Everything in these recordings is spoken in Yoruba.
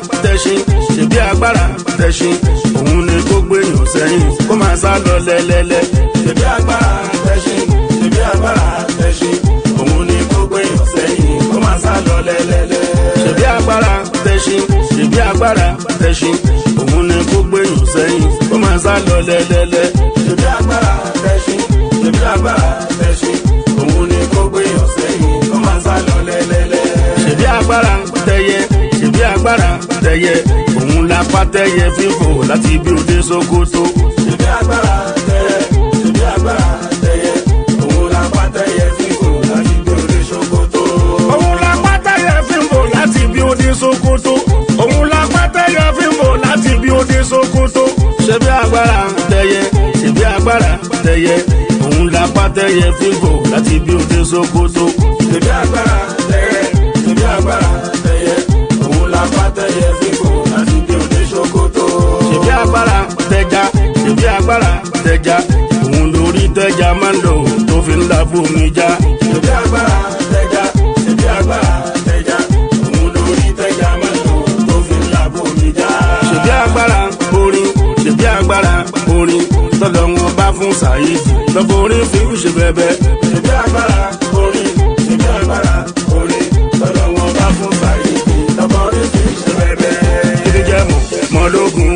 tẹ̀sìn ṣèbí agbára tẹ̀sìn òun ni kó gbèyàn sẹ́yìn kó máa sá lọ lẹ́lẹ́lẹ́. ṣèbí agbára tẹ̀sìn ṣèbí agbára tẹ̀sìn òun ni kó gbèyàn sẹ́yìn kó máa sá lọ lẹ́lẹ́lẹ́. ṣèbí agbára tẹ̀sìn ṣèbí agbára tẹ̀sìn òun ni kó gbèyàn sẹ́yìn kó máa sá lọ lẹ́lẹ́lẹ́. ṣèbí agbára tẹ̀sìn ṣèbí agbára tẹ̀sìn òun ni kó gbèyàn sẹ́yìn kó máa sá lọ lẹ́lẹ́lẹ́. ṣèbí agbára tẹyẹ ṣèbí agbára tẹyẹ òun la pa tẹyẹ fífò láti ibi òde Sókótó. ṣèbí agbára tẹyẹ ṣèbí agbára tẹyẹ òun la pa tẹyẹ fífò láti ibi òde Sókótó. òun la pa tẹyẹ fífò láti ibi òde Sókótó. òun la pa tẹyẹ fífò láti ibi òde Sókótó. ṣèbí agbára tẹyẹ ṣèbí agbára tẹyẹ òun la pa tẹyẹ fífò láti ibi òde Sókótó. ṣèbí agbára tẹyẹ ṣèbí agbára tẹyẹ òun la pa tẹyẹ fífò láti ibi òde Sókótó. ṣèbí agbára tẹja ṣèbí agbára tẹja òun lórí tẹja máa ń lò tó fi ń la fómi já. ṣèbí agbára tẹja ṣèbí agbára tẹja òun lórí tẹja máa ń lò tó fi ń la fómi já. ṣèbí agbára orin ṣèbí agbára orin tọ́lọ̀ wọn bá fún Saheed lọ́bọ̀ orin fi ń ṣe bẹ́bẹ́. ṣèbí agbára orin ṣèbí agbára orin tọ́lọ̀ wọn bá fún Saheed lọ́bọ̀ orin fi ń ṣe bẹ́bẹ́. kí jẹ́ mọ̀ mọ́ lógun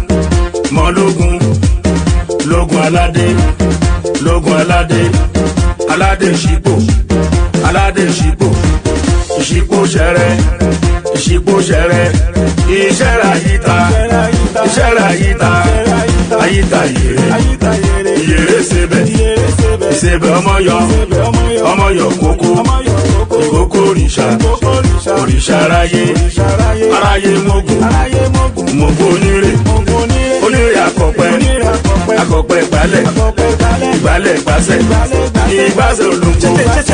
mọ́ lógun lógun aládé lógun aládé aládé ìṣípò aládé ìṣípò ìṣípò ṣẹrẹ ìṣípò ṣẹrẹ ìṣẹrẹ àyíta ìṣẹrẹ àyíta àyíta yèrè yèrè sebẹ ìsebẹ ọmọyọ ọmọyọ kókó ìkókó òrìṣà òrìṣà aráyé aráyé mogun mogun onírè onírè akọpẹ akọpẹ ìgbálẹ̀ ìgbálẹ̀ ìgbásẹ̀ ìgbásẹ̀ olóńgbò.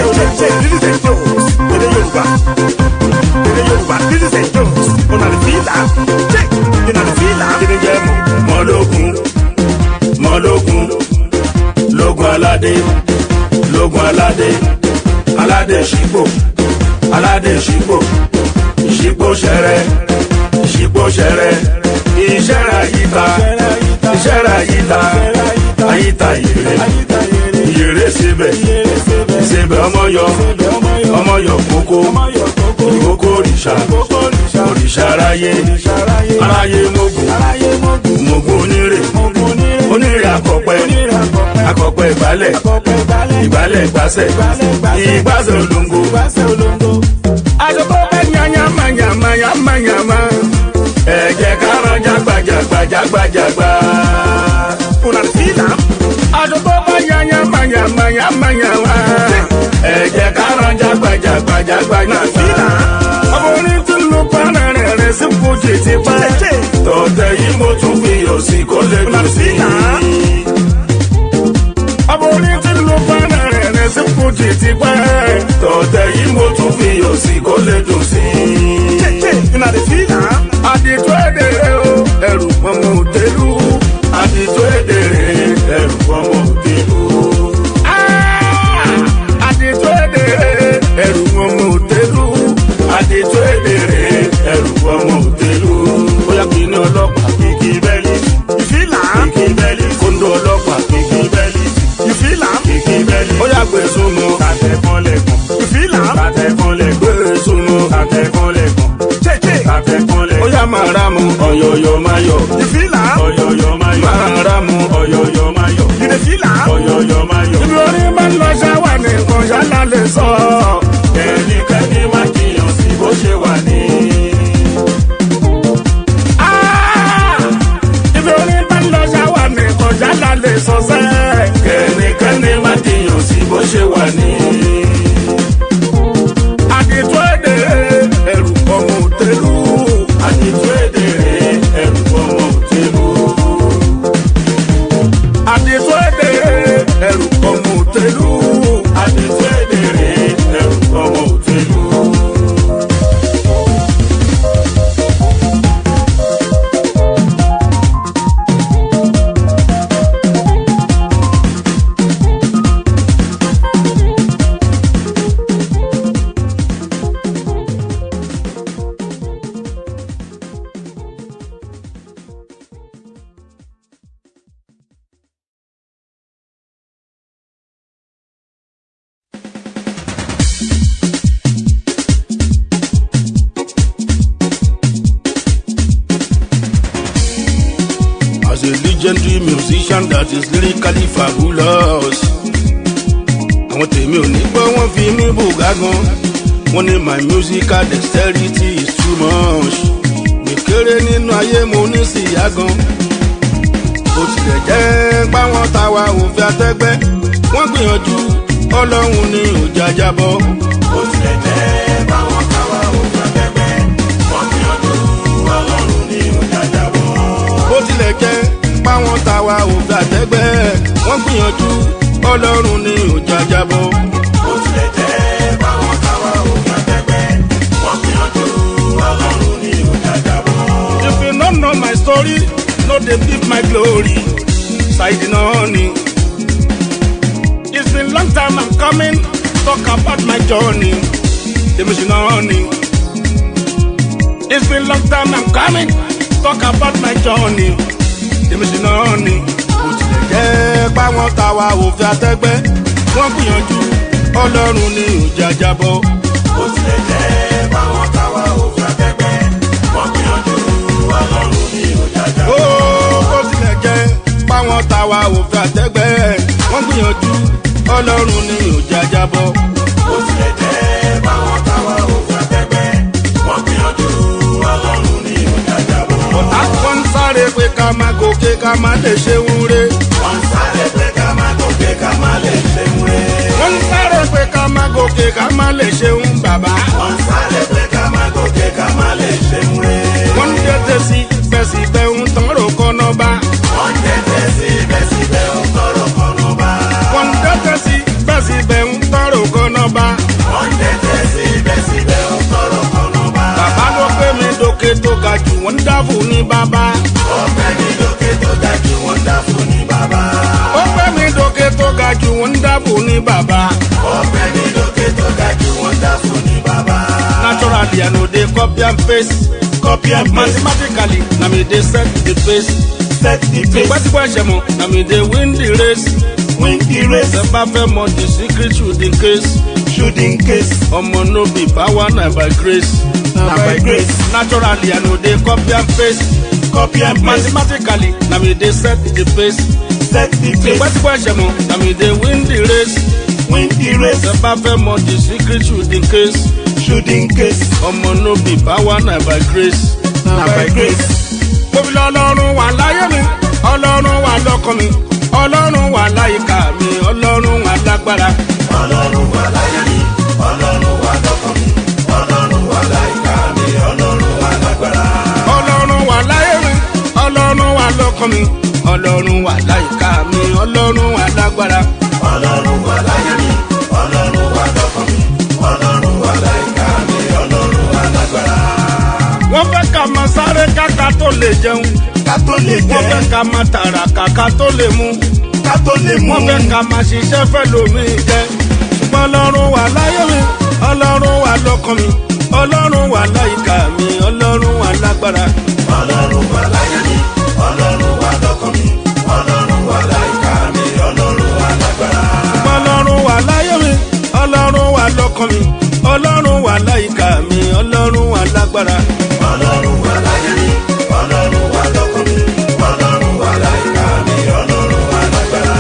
Èdè Yorùbá, èdè Yorùbá, this is a Jones. Una the fila, check, una the fila. kíni jẹ́ mọ̀ mọ́lógún mọ́lógún lógun aládé lógun aládé aládé ṣípò aládé ṣípò ìṣípò ṣẹrẹ ìṣípò ṣẹrẹ ìṣẹrẹ àyíta ìṣẹrẹ àyíta àyíta ìrè ìrè síbẹ̀ síbẹ̀ ọmọyọ ọmọyọ kókó ìkókó òrìṣà òrìṣà aráyé aráyé mogun mogun onírè onírè akọpẹ akọpẹ ìgbálẹ̀ ìgbálẹ̀ ìgbásẹ̀ ìgbásẹ̀ olóńgó. àjọpọ̀ bẹ́ẹ̀ nyanyama nyama nyama nyama ẹ jẹ́ ká ránjà gbajàgba jágbajàgba. Una the fila, àjọpọ̀ bẹ́ẹ̀ nyanyama nyama nyama nyama ẹ jẹ́ ká ránjà gbajàgba jágbajàgba. ọmọ orin tí ń lu pàrọ̀ rẹ̀ rẹ̀ sí fújì ti pẹ́. tọ̀tẹ̀ yìí mo tún fi òsì kó lè dùn sí i. ọmọ orin tí ń lu pàrọ̀ rẹ̀ rẹ̀ sí fújì ti pẹ́. tọ̀tẹ̀ yìí mo tún fi òsì kó lè dùn sí i check, check, una the fila. àdìtú èdèrè o ẹrù ọmọ òdèlú àdìtú èdèrè ẹrù ọmọ òdèlú. àdìtú èdèrè ẹrù ọmọ òdèlú àdìtú èdèrè ẹrù ọmọ òdèlú. bóyá kí ní ọlọ́pàá kìkì bẹ́ẹ̀lì You feel am? kìkì bẹ́ẹ̀lì kóńdó ọlọ́pàá kìkì bẹ́ẹ̀lì You feel am? kìkì bẹ́ẹ̀lì. bóyá gbèsùn mọ́ àtẹ̀kọ́lẹ̀kùn You feel am? àtẹ̀kọ́lẹ̀kùn gbèsùn mọ́ àtẹ̀kọ́lẹ̀kùn Check, check. àtẹ̀kọ́lẹ̀kùn. ó yá máa rà mú ọ̀yọ̀yọ̀ máa yọ̀. You feel am? ọ̀yọ̀yọ̀ máa yọ̀. máa rà mú ọ̀yọ̀yọ̀ máa yọ̀. You dey feel am? ọ̀yọ̀yọ̀ máa yọ̀. ibi orin máa ń lọ ṣáwà nìkan ṣálá lè sọ. kẹ́nikẹ́ni má jiyàn sí bó ṣe wà ní. ibi orin máa ń lọ ṣáwà nìkan ṣálá lè sọ sẹ́. kẹ́nikẹ́ni má jiyàn sí bó ṣe wà ní. àdìtú èdè ẹrù ọmọ òtẹ́lú. àdìtú èdè ẹrù ọmọ òtẹ́lú àdìtú èdè ẹrù ọmọ òtẹlú àdìtú èdè ẹrù legendary musician that is lyrically fabulous. àwọn tèmi ò ní gbọ́ wọ́n fi mí bùgá gan wọ́n ní my musical dexterity is too much. mi kéré nínú ayé mo ní síyá gan. bó tilẹ̀ jẹ́ páwọn táwa ò fi àtẹ́gbẹ́ wọ́n gbìyànjú ọlọ́run ní òjà jábọ́. bó tilẹ̀ jẹ́ báwọn káwa ò gbàgbẹ́gbẹ́ wọ́n gbìyànjú ọlọ́run ní òjàjàbọ̀. bó tilẹ̀ jẹ́ páwọn táwa ò fi àtẹ́gbẹ́ wọ́n gbìyànjú ọlọ́run ní òjà jábọ́. bó tilẹ̀ jẹ́ báwọn káwa ò gbàgbẹ́gbẹ́ wọ́n gbìyànjú ọlọ́run ní òjàjàbọ̀. If you no know my story, no dey beat my glory. Side honey. It's been long time I'm coming, talk about my journey. The mission honey. It's been long time I'm coming, talk about my journey. The mission honey. Bó tilẹ̀ jẹ́ páwọn táwa ò fi àtẹ́gbẹ́, wọ́n gbìyànjú ọlọ́run ní òjà jábọ́. bó tilẹ̀ jẹ́ báwọn káwa ò gbàgbẹ́gbẹ́ wọ́n gbìyànjú ọlọ́run ní òjàjàbọ̀. ó bó tilẹ̀ jẹ́ páwọn táwa ò fi àtẹ́gbẹ́ wọ́n gbìyànjú ọlọ́run ní òjà jábọ́. bó tilẹ̀ jẹ́ báwọn káwa ò gbàgbẹ́gbẹ́ wọ́n gbìyànjú ọlọ́run ní òjàjàbọ̀. ọ̀tá wọn ń sáré pé ká má gòkè ká má lè ṣe wúre. wọ́n ń sáré pé ká má gòkè ká má lè ṣe múre. wọ́n ń sáré pé ká má gòkè ká má lè ṣe ń bàbá. wọ́n ń sáré pé ká má gòkè ká má lè ṣe múre. wọ́n ń tètè sí bẹ́sibẹ́ ń tán rò kọ́nà bá. wọ́n tẹ́tẹ́ síbẹ̀síbẹ̀ ń tọrọ kọ́nà bá. wọ́n ń tètè sí bẹ́sibẹ́ ń tán rò kọ́nà bá. wọ́n tẹ́tẹ́ síbẹ̀síbẹ̀ ń tọrọ kọ́nà bá. bàbá ló gbé mi dókè tó ga jù wọ́n ń dáàbò ní bàbá. ọ̀pẹ ní lókè tó dájú wọ́n dá fún ní bàbá. ó gbé mi dókè tó ga jù wọ́n ń dáàbò ní bàbá. ọ̀pẹ ní lókè tó dájú wọ́n dá fún ní bàbá. naturally i no dey copy and paste. copy and paste mathematically na me dey set the pace. set the pace tipẹ́tipẹ́ ṣẹ̀mọ̀ na me dey win the race. win the race ṣe bá fẹ́ mọ the secret should in case. shoot in case ọmọ no be power na by grace. Na by grace. naturally i no dey copy and paste. copy and paste mathematically na me dey set the pace. set the pace tipẹ́tipẹ́ ṣẹ̀mọ̀ na me dey win the race. win the race ṣe bá fẹ́ mọ the secret should in case. shoot in case ọmọ no be power na by grace. na by grace. mo fi lọ ọlọ́run wà láyé mi ọlọ́run wà lọ́kàn mi ọlọ́run wà láyìíká mi ọlọ́run wà lágbára. ọlọ́run wà láyé mi ọlọ́run wà lọ́kàn mi ọlọ́run wà láyìíká mi ọlọ́run wà lágbára. ọlọ́run wà láyé mi ọlọ́run wà lọ́kàn mi ọlọ́run wà láyìíká mi ọlọ́run wà lágbára. ọlọ́run wà láyé mi ọlọ́run wà lọ́kàn mi ọlọ́run wà láyìíká mi ọlọ́run wà lágbára. wọ́n fẹ́ ká máa sáré káka tó lè jẹun ká tó lè wọ́n fẹ́ jẹ́ ká máa tààrà kàkà tó lè mú ká tó lè mú wọ́n fẹ́ ká máa ṣiṣẹ́ fẹ́ lómi jẹ ṣùgbọ́n ọlọ́run wà láyé mi ọlọ́run wà lọ́kàn mi ọlọ́run wà láyìíká mi ọlọ́run wà lágbára. ọlọ́run wà láyé mi ọlọ́run wà lọ́kàn mi ọlọ́run wà láyìíká mi ọlọ́run wà lágbára. ọlọ́run wà láyé mi ọlọ́run wà lọ́kàn mi ọlọ́run wà láyìíká mi ọlọ́run wà lágbára. ọlọ́run wà láyé mi ọlọ́run wà lọ́kàn mi ọlọ́run wà láyìíká mi ọlọ́run wà lágbára.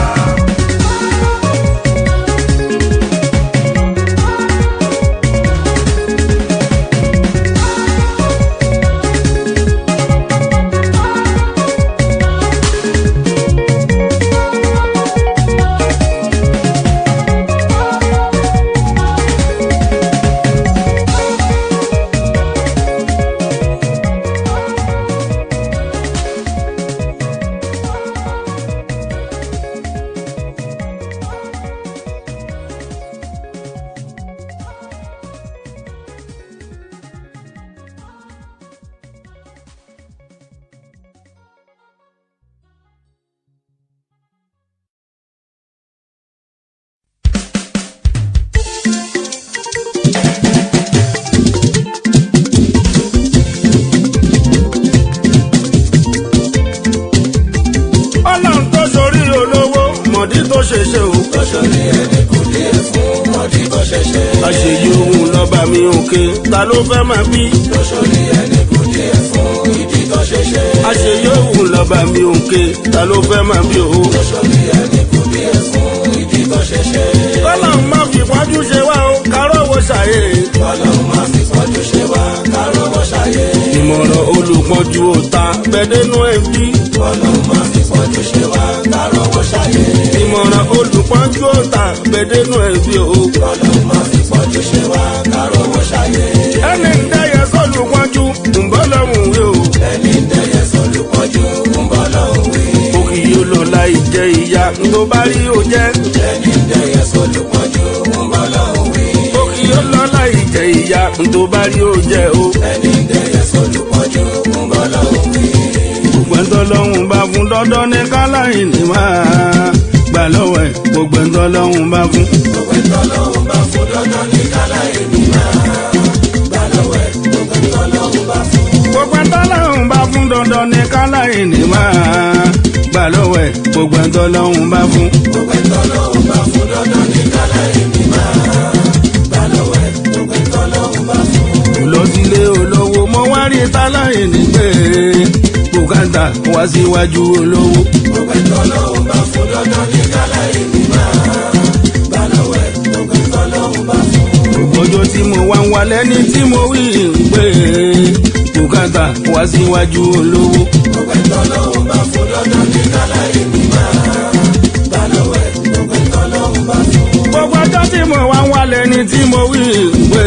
ọlọ́run tó sorí olówó mọ̀dí tó ṣe ṣe o. lọ́sọ̀rọ̀ ẹni kò dé fún ọdí bó ṣe ṣe. àṣeyí òun lọ́ba mi òkè ta ló fẹ́ máa bí. lọ́sọ̀rọ̀ ẹni kò dé fún ìdí tó ṣe ṣe. àṣeyí òun lọ́ba mi òǹkè ta ló fẹ́ máa bí o. sórí ẹni kú bí ẹ fún ìdí tó ṣe ṣe. kọ́lọ́hún má fi pọ́njú ṣe wá o kárọ̀ wo ṣàyè. ọlọ́run má fi pọ́njú ṣe wá kárọ̀wọ́ ṣayé. ìmọ̀ràn olùpọ̀jù òta bẹ́ẹ̀dẹ́nu ẹ̀ bí. ọlọ́run má fi pọ́njú ṣe wá kárọ̀wọ́ ṣayé. ìmọ̀ràn olùpọ̀jù òta bẹ́ẹ̀dẹ́nu ẹ̀ bí o. ọlọ́run má fi pọ́njú ṣe wá kárọ̀wọ́ ṣayé. ẹni ń dẹ́yẹ sọ́lù pọ́njú ń bọ́ lọ́hùn wí o. ẹni dẹ́yẹ sọ́lù pọ́njú ń bọ́ lọ́hùn wí. òkì yóò lọ láì jẹ ìyá tó bá rí o jẹ́. ẹni dẹ́yẹ sọ́lù pọ́njú ń bọ́ lọ́hùn wí. òkì yóò lọ láì jẹ ìyá tó bá rí o jẹ́ o. ẹni dẹ́yẹ sọ́lù pọ́njú ń bọ́ lọ́hùn wí. gbogbo ẹ̀ńtọ́ lọ́hùn bá fún dandan ní káláyìn ní máa gbà lọ́wọ́ ẹ̀ gbogbo ẹ̀ńtọ́ lọ́hùn bá fún. gbogbo ẹ̀tọ́ lọ́hùn bá fún dandan ní kálá èmi máa gbà lọ́wọ́ ẹ̀ gbogbo ẹ̀tọ́ lọ́hùn bá fún. gbogbo ẹ̀ńtọ́ lọ́hùn bá fún dandan ní káláyìn ní máa gbà lọ́wọ́ ẹ̀ gbogbo ẹ̀ńtọ́ lọ́hùn bá fún. gbogbo ẹ̀tọ́ lọ́hùn bá fún dandan ní kálá èmi máa gbà lọ́wọ́ ẹ̀ gbogbo ẹ̀tọ́ lọ́hùn bá fún. lọ sílé olówó mo wá rí táláyìn ní pé bùkátà wá síwájú olówó. gbogbo ẹ̀tọ́ lọ́hùn bá fún dandan ní kálá èmi máa gbà lọ́wọ́ ẹ̀ gbogbo ẹ̀tọ́ lọ́hùn bá fún. gbogbo ọjọ́ tí mo wá ń wá lẹ́ni tí mo wí ń pé bùkátà wá síwájú olówó. gbogbo ẹ̀tọ́ lọ́hùn bá fún dandan ní kálá èmi máa gbà lọ́wọ́ ẹ̀ gbogbo ẹ̀tọ́ lọ́hùn bá fún. gbogbo ọjọ́ tí mo wá ń wá lẹ́ni tí mo wí ń pé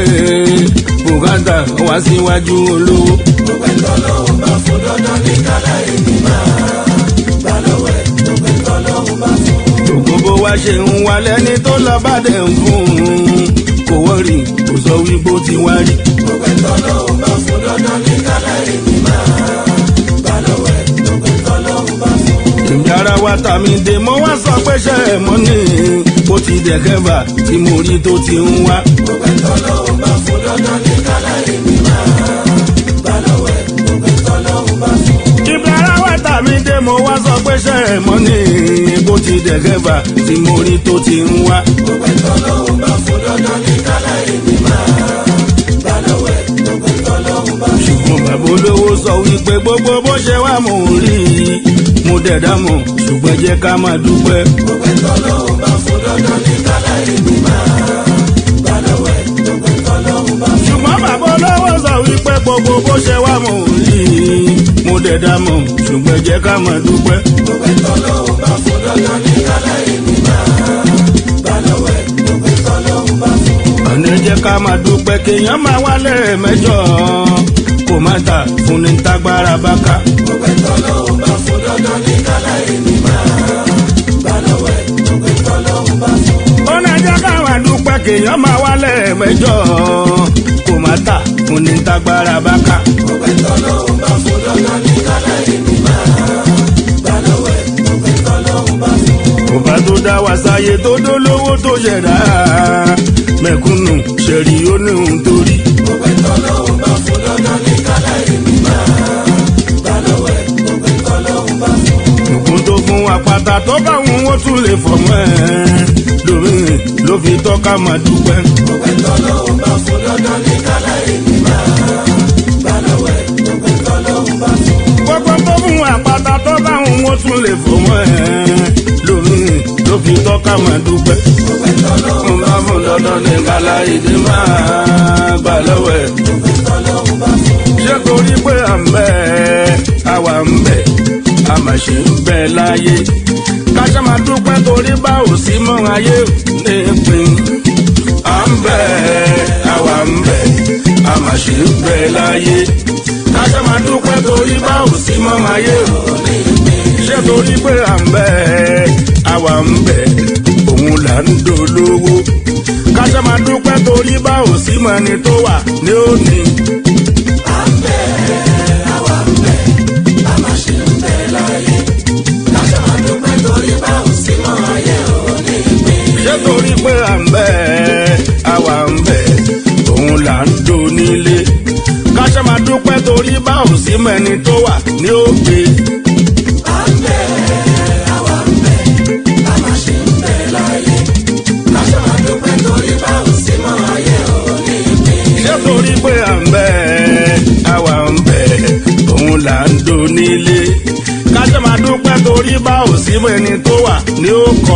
bùkátà wá síwájú olówó. gbogbo ẹ̀tọ́ lọ́hùn bá fún dandan ní kálá èmi máa gbà lọ́wọ́ ẹ̀ gbogbo ẹ̀tọ́ lọ́hùn bá fún. gbogbo bó wá ṣe ń wá lẹ́ni tó lọ bá dẹ̀ ń fún un kò wọ́rì kò sọ wípé ó ti wá rí. gbogbo ẹ̀tọ́ lọ́hùn bá fún dandan ní kálá èmi máa gbà lọ́wọ́ ẹ̀ gbogbo ẹ̀tọ́ lọ́hùn bá fún. ìjà ara wa tà mí dé mo wá sọ pé ṣe é mọ́ ní bó ti dẹ̀kẹ́bà tí mo rí tó ti ń wá. gbogbo ẹ̀tọ́ lọ́hùn bá fún dandan ní kálá èmi máa gbà lọ́wọ́ ẹ̀ gbogbo ẹ̀tọ́ lọ́hùn bá fún. ìjà ara wa tà mí dé mo wá sọ pé ṣe é mọ́ ní bó ti dẹ̀kẹ́bà tí mo rí tó ti ń wá. gbogbo ẹ̀tọ́ lọ́hùn bá fún dandan ní kálá èmi máa gbà lọ́wọ́ ẹ̀ gbogbo ẹ̀tọ́ lọ́hùn bá fún. ṣùgbọ́n bàbá olówó sọ wípé gbogbo bó ṣe wá mò ń rí i mo dẹ̀dá mọ̀ ṣùgbọ́n jẹ́ ká máa dúpẹ́. gbogbo ẹ̀tọ́ lọ́hùn bá fún dandan ní kálá èmi máa gbà lọ́wọ́ ẹ̀ gbogbo ẹ̀tọ́ lọ́hùn bá fún. ṣùgbọ́n bàbá olówó sọ wípé gbogbo bó ṣe wá mò ń rí i mo dẹ̀dá mọ̀ ṣùgbọ́n jẹ́ ká máa dúpẹ́. gbogbo ẹ̀tọ́ lọ́hùn bá fún dandan ní kálá èmi máa gbà lọ́wọ́ ẹ̀ gbogbo ẹ̀tọ́ lọ́hùn bá fún. ọ̀nà jẹ́ ká máa dúpẹ́ kéèyàn máa wálé mẹ́jọ kò má ta fún ní tágbára bá ká. gbogbo ẹ̀tọ́ lọ́hùn bá fún dandan ní kálá èmi máa gbà lọ́wọ́ ẹ̀ gbogbo ẹ̀tọ́ lọ́hùn bá fún. ọ̀nà jẹ́ ká máa dúpẹ́ kéèyàn máa wálé mẹ́jọ kò má ta fún ní tágbára bá ká. gbogbo ẹ̀tọ́ lọ́hùn bá fún dandan ní kálá èmi máa gbà lọ́wọ́ ẹ̀ gbogbo ẹ̀tọ́ lọ́hùn bá fún. ọba tó dá wa sáyé tó dólówó tó ṣẹ̀dá mẹ̀kúnnù ṣẹ̀rí ó ní ohun tó rí. gbogbo ẹ̀tọ́ lọ́hùn bá fún dandan ní kálá èmi máa gbà lọ́wọ́ ẹ̀ gbogbo ẹ̀tọ́ lọ́hùn bá fún. ògùn tó fún apáta tó bá wọn ó tún lè fọmọ ẹ lómi ló fi tọ́ka máa dúpẹ́. gbogbo ẹ̀tọ́ lọ́hùn bá fún dandan ní kálá èmi máa gbà lọ́wọ́ ẹ̀ gbogbo ẹ̀tọ́ lọ́hùn bá fún. gbogbo tó fún apáta tó bá wọn ó tún lè fọmọ ẹ lómi ló fi tọ́ka máa dúpẹ́. gbogbo ẹ̀tọ́ lọ́hùn mo bá fún dandan ní kálá ìdí máa gbà lọ́wọ́ ẹ̀. gbogbo ẹ̀tọ́ lọ́hùn bá fún. ṣé torí pé à ń bẹ àwa ń bẹ a mà ṣe ń bẹ láyé káṣá máa dúpẹ́ torí bá ò sí mọ́ ayé ní pin à ń bẹ àwa ń bẹ a mà ṣe ń bẹ láyé káṣá máa dúpẹ́ torí bá ò sí mọ́ ayé ní pin ṣé torí pé à ń bẹ àwa ń bẹ òun là ń dolówó káṣá máa dúpẹ́ torí bá ò sí mọ́ ẹni tó wà ní òní. ṣé torí pé à ń bẹ àwa ń bẹ òun là ń do nílé káṣá máa dúpẹ́ torí bá ò sí mẹ́ni tó wà ní òkè. ṣé torí pé à ń bẹ àwa ń bẹ òun là ń do nílé dúpẹ́ torí bá ò sí mọ́ ẹni tó wà ní ó kọ.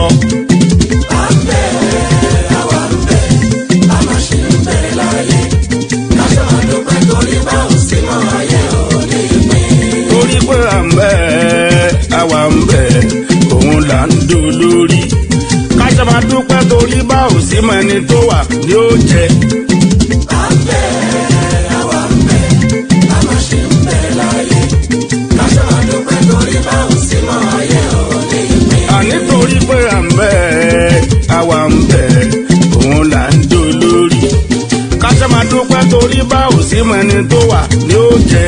torí pé à ń bẹ̀ àwa ń bẹ̀ òun là ń do lórí. kájà máa dúpẹ́ torí bá ò sí mọ́ ẹni tó wà ní ó jẹ. àní torí pé à ń bẹ̀ àwa ń bẹ̀ òun là ń do lórí. kájà máa dúpẹ́ torí bá ò sí mọ́ ẹni tó wà ní ó jẹ.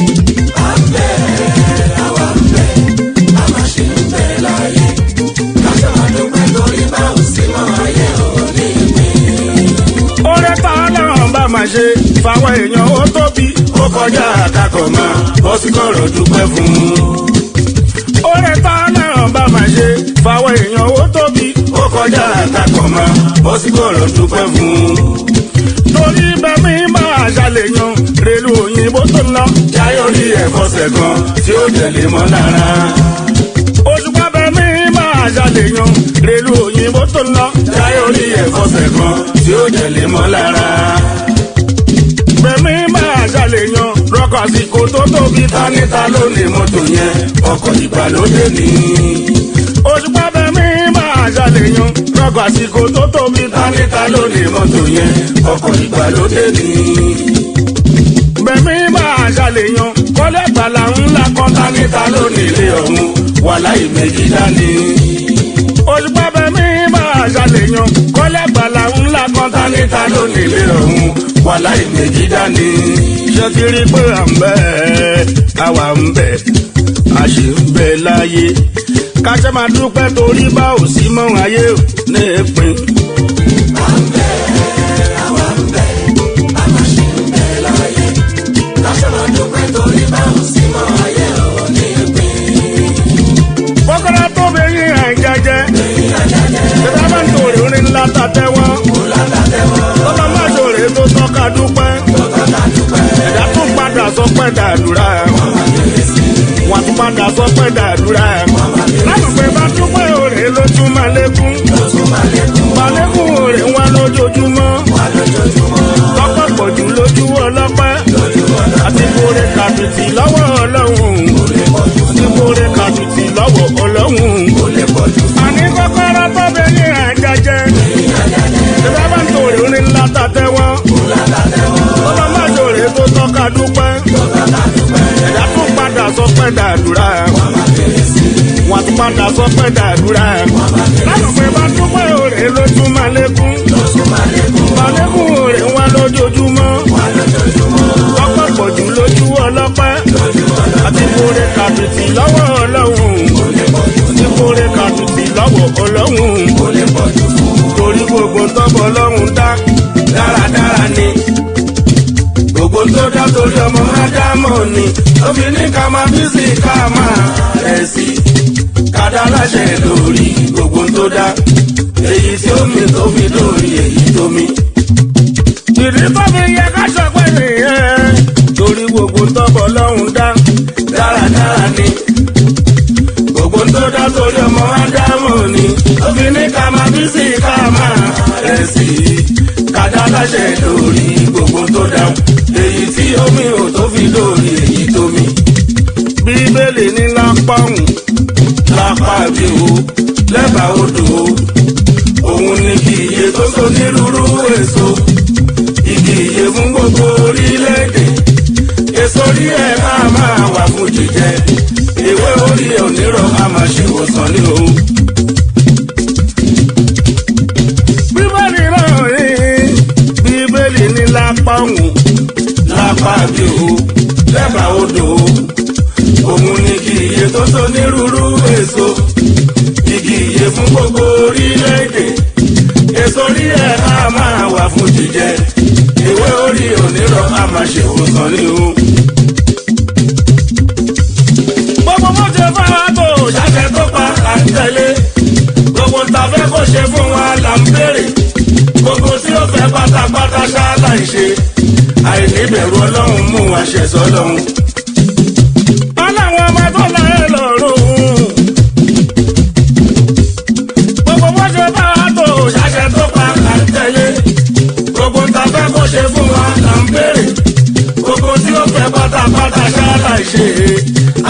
oore tá a náà bá máa ṣe fáwọn èèyàn ó tóbi ó kọjá àkàkọ̀ mọ́ bọ́ sí kọ̀rọ̀ dúpẹ́ fún un. oore tá a náà bá máa ṣe fáwọn èèyàn ó tóbi ó kọjá àkàkọ̀ mọ́ bọ́ sí kọ̀rọ̀ dúpẹ́ fún un. torí bẹ́ẹ̀ mi máa ṣàlèyàn rèlú òyìnbó tó ná jáyọ̀ rí ẹ̀fọ́sẹ̀ kan tí ó tẹ̀lé mọ́ lára òṣùpá bẹ mí máa ṣàlèyàn rèlú òyìnbó tó ná jáyọ̀ rí ẹ̀fọ́sẹ̀ kan tí ó jẹ̀lé mọ́ lára. bẹ̀mí máa ṣàlèyàn rọ́kọ̀ àsìkò tó tóbi táníta ló ní mọ́tò yẹn ọkọ̀ ìgbàlódé ni. òṣùpá bẹ mí máa ṣàlèyàn rọ́kọ̀ àsìkò tó tóbi táníta ló ní mọ́tò yẹn ọkọ̀ ìgbàlódé ni bẹ̀mí máa ṣàlèyàn kọ́lé gbàlà ńlá kan táníta lónìí ilé ọ̀hún wà láì méjì dání. òṣùpá bẹ̀mí máa ṣàlèyàn kọ́lé gbàlà ńlá kan táníta lónìí ilé ọ̀hún wà láì méjì dání. ṣé ti rí pé à ń bẹ̀ àwa ń bẹ̀ a ṣì ń bẹ láyé káṣẹ́ máa dúpẹ́ torí bá ò sí mọ́ ayé ò ní ìpín. kọ́kọ́rọ́ tó bẹ yín ẹ̀ jẹ́jẹ́. Ṣé bá ń tòrè orin ńlá ta tẹ́wọ́? Tọ́lá má ṣòro tó tọ́ka dúpẹ́. Ẹ̀dá tún padà sọ pé dàdúrà. Wọ́n tún padà sọ pé dàdúrà. Lálùpẹ̀ bá dúpẹ́ òrè lójú máa lékún. Balẹ̀kùn òrè wá lójoojúmọ́. Tọ́pọ̀ pọ̀jù lójú ọlọ́pẹ́. Àti kórè kàdùtì lọ́wọ́ ọlọ́run. Àti kórè kàdùtì lọ́wọ́ ọlọ́run. Àní kọ́kọ́rọ́ tó bẹ ní àjàjẹ́. Ṣé bá ń tòrè orin ńlá ta tẹ́wọ́? Tọ́lá má ṣòro tó tọ́ka dúpẹ́. Ẹ̀dá tún padà sọ pé dàdúrà. Wọ́n tún padà sọ pé dàdúrà. Lálùpẹ̀ bá dúpẹ́ òrè lójú máa lékún. Balẹ̀kùn òrè wá lójoojúmọ́. Tọ́pọ̀ pọ̀jù lójú ọlọ́pẹ́. Àti kórè kàdùtì lọ́wọ́ ọlọ́run. Àti kórè kàdùtì lọ́wọ́ ọlọ́run. Torí gbogbo tọ́bọ̀ ọlọ́run dá dáradára ni. Gbogbo tó dá torí ọmọ Ádámọ̀ ni. Tóbi ní ká máa bí sí ká máa rẹ̀ sí. Kádà láṣẹ lórí gbogbo tó dá. Èyí tí ó mi tó fi lórí èyí tó mi. Ìdí tó fi yẹ ká sọ pé nìyẹn. Torí gbogbo tọ́bọ̀ ọlọ́run dá dáradára ni. Gbogbo tó dá torí ọmọ Ádámọ̀ ni. Tóbi ní ká máa bí sí ká máa rẹ̀ sí. Kádà láṣẹ lórí gbogbo tó dá. Èyí tí omi ò tó fi lórí èyí tó mi. Bíbélì ní lápá òun lápá bí o lẹ́bàá odò o. Òun ni kì í iye tó so nírúurú èso. Igi iye fún gbogbo orílẹ̀-èdè. Èso orí ẹ̀ máa máa wà fún jíjẹ. Ìwé orí onírọ̀ á máa ṣe ìwòsàn ní o. Bíbélì náà rí Bíbélì ní lápá òun lápá bí o lẹ́bàá odò o. Òun ni kì iye tó so nírúurú èso. Igi iye fún gbogbo orílẹ̀-èdè. Èso orí ẹ̀ á máa wà fún jíjẹ. Ìwé orí onírọ̀ á máa ṣe ìwòsàn ní o. Gbogbo bó ṣe fáwọn tó ṣàṣẹ tó pa là ń tẹ̀lé. Gbogbo ta fẹ́ kó ṣe fún wa là ń béèrè. Gbogbo tí ó fẹ́ pátápátá ṣáálà ń ṣe. Àìníbẹ̀rù ọlọ́run mú àṣẹ sọ́lọ́run. Ọlọ́run ọmọ tó láyé lọ́rùn.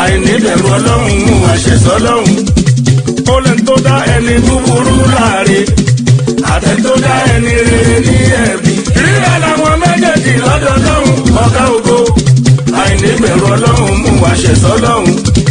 àìníbẹ̀rù ọlọ́run mú àṣẹ sọlọ́run ó lè tó dá ẹni búburú láàrin àtẹ tó dá ẹni rere ní ẹ̀bi rírà làwọn méjèèjì lọ́dọ̀ ọlọ́run ọ̀gá ògo àìníbẹ̀rù ọlọ́run mú àṣẹ sọlọ́run.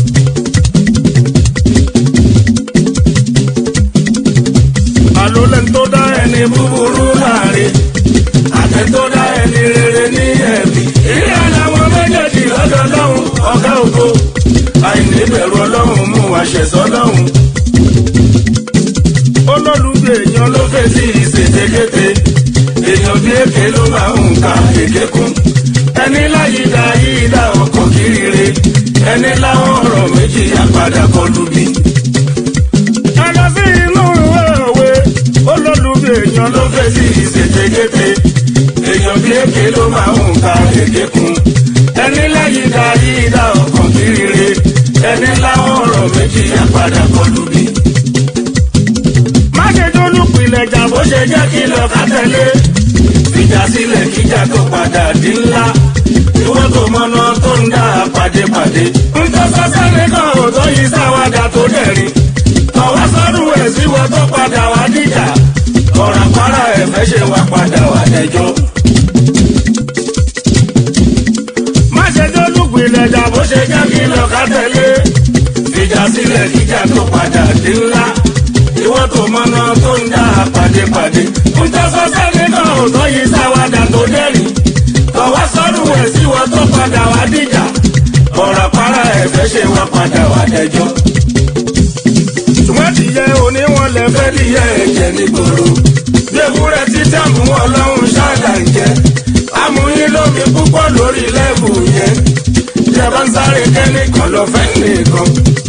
àlólẹ̀ tó dá ẹni búburú láàrin àtẹ tó dá ẹni rere ní ẹ̀bi rírà làwọn méjèèjì lọ́dọ̀ ọlọ́run ọ̀gá ògo àìníbẹ̀rù ọlọ́run mú àṣẹ sọlọ́run olólùgbé èèyàn ló fẹ́ sí ìṣètèkété èèyàn bí èké ló máa ń ka èké kún ẹni láyé dá yìí dá ọkọ̀ kiri ẹni láwọn ọ̀rọ̀ méjì àpàdà kọlù bí. ẹ lọ sí inú ìwé òwe olólùgbé èèyàn ló fẹ́ sí ìṣètèkété èèyàn bí èké ló máa ń ka èké kún ẹni láyé dá yìí dá ọkọ̀ kiri ẹni láwọn ọ̀rọ̀ méjì àpàdà kọlù bí má ṣe dúnú pilẹ̀ jà bó ṣe jẹ́ kí lọ ká tẹ̀lé. ìjà sílẹ̀ kíjà tó padà di ńlá. ìwọ́n tó mọ́nà tó ń dá pàdépàdé. ń tó sọ́sẹ́ nìkan ò tó yí sáwádà tó dẹ̀rín. ọ̀wá sọ́dún ẹ̀ sí wọ́n tó padà wá dìjà. ọ̀rọ̀ àpárá ẹ̀fẹ́ ṣe wá padà wá dẹjọ́. má ṣe dúnú pilẹ̀ jà bó ṣe jẹ́ kí lọ ká tẹ̀lé. ìjà sílẹ̀ kíjà tó padà di ńlá ìwọ́n tó mọ́nà tó ń dá pàdépàdé. ń tẹ́sọ́ sẹ́ni náà ò tọ́ yìí sáwádà tó dẹ́rìn. tọ́wọ́ sọ́dún ẹ̀ sí wọn tó padà wá dìjà. ọ̀rọ̀ para ẹ̀fẹ́ ṣe wá padà wá dẹjọ́. ṣùgbọ́n tìyẹ oníwọ̀n lẹ fẹ́ díyẹ ẹ̀jẹ̀ nígboro. bí ewúrẹ́ tí dààmú ọlọ́run ṣáàdà ń jẹ. amúyín lómi púpọ̀ lórí lẹ́bù yẹn. ìjẹba ń sáré kẹ́nìkan lọ fẹ́ nìkan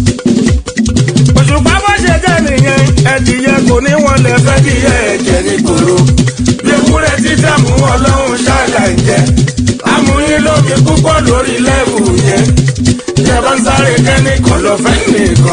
òṣùpá bó ṣe jẹ́ nìyẹn ẹ̀dìyẹ kò ní wọn lè fẹ́ kí ẹ ẹ̀jẹ̀ ní gbòòrò bí ewúrẹ́ tí dààmú ọlọ́run ṣáàlà ń jẹ amúyín lómi púpọ̀ lórí lẹ́bù yẹn ìjẹba ń sáré kẹ́nìkan lọ fẹ́ nìkan.